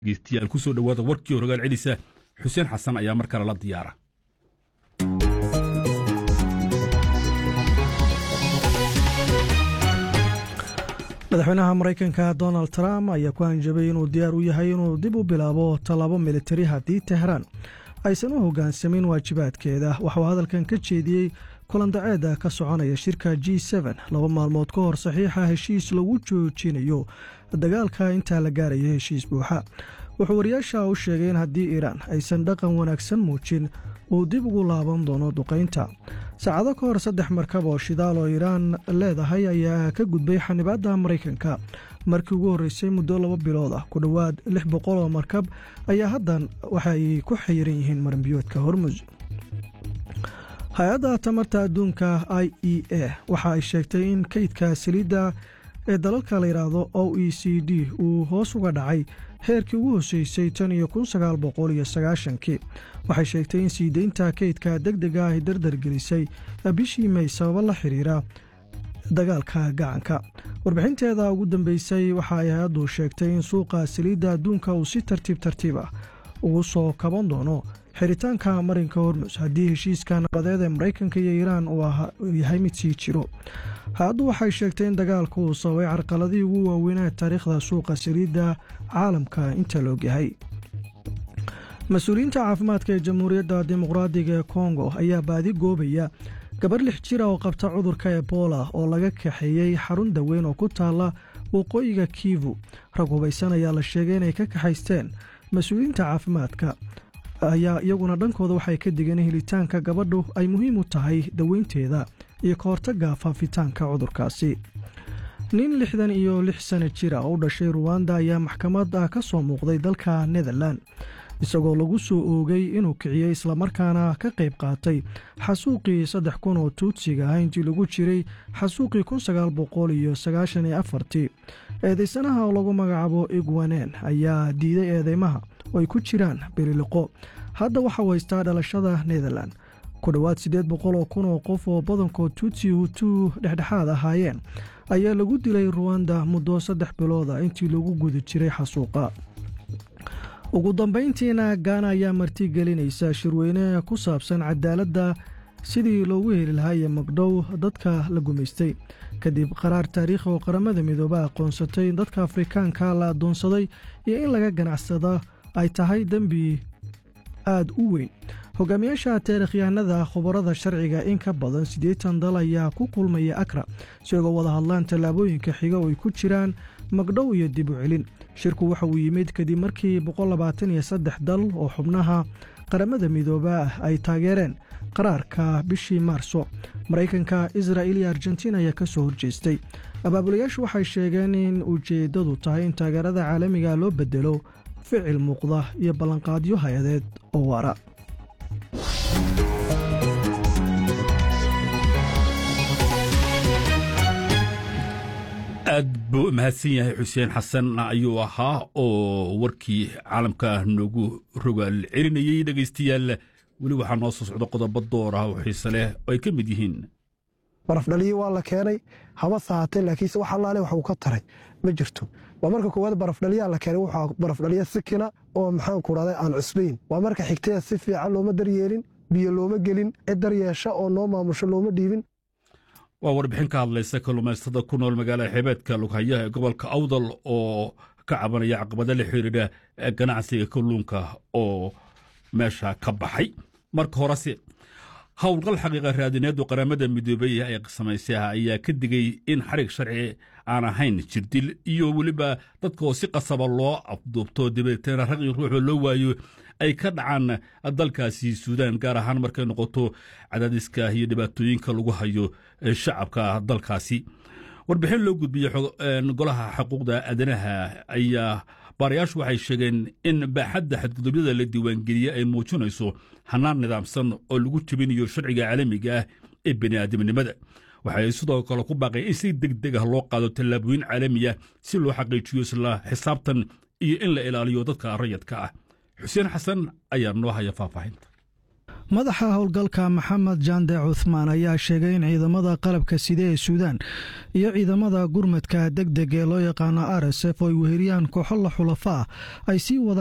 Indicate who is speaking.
Speaker 1: dhegeystayaal ku soo dhowaada warkii horogaal celisa xuseen xasan ayaa mar kale la diyaara
Speaker 2: madaxweynaha maraykanka donald trump ayaa ku hanjabay inuu diyaar u yahay inuu dib u bilaabo tallaabo militari haddii tehraan aysan u hoggaansamin waajibaadkeeda waxauu hadalkan ka jeediyey kulandaceeda ka soconaya shirka g laba maalmood ka hor saxiixa heshiis lagu joojinayo dagaalka intaa la gaaraya heshiis buuxa wuxuu wariyaasha u sheegay in haddii iiraan aysan dhaqan wanaagsan muujin uu dib ugu laaban doono duqaynta saacado ka hor saddex markab oo shidaal oo iiraan leedahay ayaa ka gudbay xanibaadda maraykanka markii ugu horreysay muddo laba bilood ah ku dhowaad lix boqol oo markab ayaa haddan waxay ku xayiran yihiin maranbiyoodka hormus hay-adda tamarta adduunka i e a waxa ay sheegtay in kaydka saliidda ee dalalka la yidhaahdo o e c d uu hoos uga dhacay heerkii ugu hoseysay tan iyo kun sagaal boqol iyo sagaashankii waxay sheegtay in sii deynta kaydka deg dega ay dardargelisay bishii may sababo la xiriira dagaalka gacanka warbixinteeda ugu dambeysay waxa ay hay-addu sheegtay in suuqa saliidda adduunka uu si tartiib tartiib ah ugu soo kaban doono xiritaanka marinka hormus haddii heshiiska nabadeed ee maraykanka iyo iiraan uu yahay mid sii jiro hay-addu waxay sheegtay in dagaalku uu sababay carqaladii ugu waaweynaa taariikhda suuqa saliidda caalamka inta la ogyahay mas-uuliyiinta caafimaadka ee jamhuuriyadda dimuqraadiga ee kongo ayaa baadi goobaya gabar lix jira oo qabta cudurka ebola oo laga kaxeeyey xarun daweyn oo ku taalla waqooyiga kivu rag hubaysan ayaa la sheegay inay ka kaxaysteen mas-uuliyiinta caafimaadka ayaa iyaguna dhankooda waxay ka digeen helitaanka gabadhu ay muhiim u tahay daweynteeda iyo ka hortagga faafitaanka cudurkaasi nin lixdan iyo lix sana jira oo u dhashay ruwanda ayaa maxkamad ka soo muuqday dalka netherlan isagoo lagu soo oogay inuu kiciyey islamarkaana ka qayb qaatay xasuuqii saddex kun oo tuudsiga ah intii lagu jiray xasuuqii kun sagaal boqol iyo sagaashan iyo afartii eedaysanaha oo lagu magacaabo igwanen ayaa diiday eedeymaha oo ay ku jiraan beriliqo hadda waxau haystaa dhalashada netherlan ku dhowaad siddeed boqol oo kun oo qof oo badankood tuutsi hutuu dhexdhexaad ahaayeen ayaa lagu dilay ruwanda muddo saddex bilooda intii lagu guda jiray xasuuqa ugu dambayntiina gaana ayaa martigelinaysa shirweyne ku saabsan cadaaladda sidii loogu heli lahaa iyo magdhow dadka la gumaystay kadib qaraar taariikhi oo qaramada midooba aqoonsatay in dadka afrikaanka la addoonsaday iyo in laga ganacsada ay tahay dembi aad u weyn hogaamiyaasha taarikhyahanada khubarada sharciga in ka badan siddeetan dal ayaa ku kulmaya akra si oga wada hadlaan tallaabooyinka xiga oo ay ku jiraan magdhow iyo dib u celin shirku waxa uu yimid kadib markii boqollabaataniyo saddex dal oo xubnaha qaramada midooba ah ay taageereen qaraarka bishii maarso maraykanka israa'il iyo argentiin ayaa ka soo horjeestay abaabulayaashu waxay sheegeen in ujeeddadu tahay in taageerada caalamiga loo bedelo ficil muuqda iyo ballanqaadyo hay-adeed oo waara
Speaker 1: aad buu u mahadsan yahay xuseen xasan ayuu ahaa oo warkii caalamka noogu rogaal celinayey dhegaystayaal weli waxaa noo soo socda qodobo door ah oo xiise leh oo ay ka mid yihiin
Speaker 3: barafdhaliyi waa la keenay haba sahatee laakiinse wax allaale wax uu ka taray ma jirto waa marka koowaad barafdhaliyaa la keenay wuxuu barafdhaliya sikina oo maxaanku dhahday aan cusbayn waa marka xigtee si fiican looma daryeelin biyo looma gelin cid daryeesha oo noo maamusho looma dhiibin
Speaker 1: waa warbixin ka hadlaysa kalluumaystada ku nool magaalada xeebeedka lughayaha ee gobolka awdal oo ka cabanaya caqabada la xiriira ganacsiga kalluunka oo meesha ka baxay marka horese howlgal xaqiiqa raadineedu qaramada midoobey ay samaysay ayaa ka digay in xarig sharci aan ahayn jirdil iyo weliba dadkaoo si qasaba loo afduubto dabeetana rag iyo ruuxoo loo waayo ay ka dhacaan dalkaasi suudaan gaar ahaan markay noqoto cadaadiska iyo dhibaatooyinka lagu hayo shacabka dalkaasi warbixin loo gudbiyey golaha xuquuqda aadanaha ayaa baarayaashu waxay sheegeen in baaxadda xadgudubyada la diiwaangeliyey ay muujinayso hanaan nidaamsan oo lagu jebinayo sharciga caalamiga ah ee bini'aadamnimada waxay sidoo kale ku baaqeen in si deg deg ah loo qaado tallaabooyin caalamiya si loo xaqiijiyo isla xisaabtan iyo in la ilaaliyo dadka rayadka ah xuseen xasan ayaa noo haya faahfaahinta
Speaker 2: madaxa howlgalka maxamed jande cuthmaan ayaa sheegay in ciidamada qalabka side ee suudaan iyo ciidamada gurmadka deg deg ee loo yaqaano r s f oo ay weheliyaan kooxo la xulafa ah ay sii wada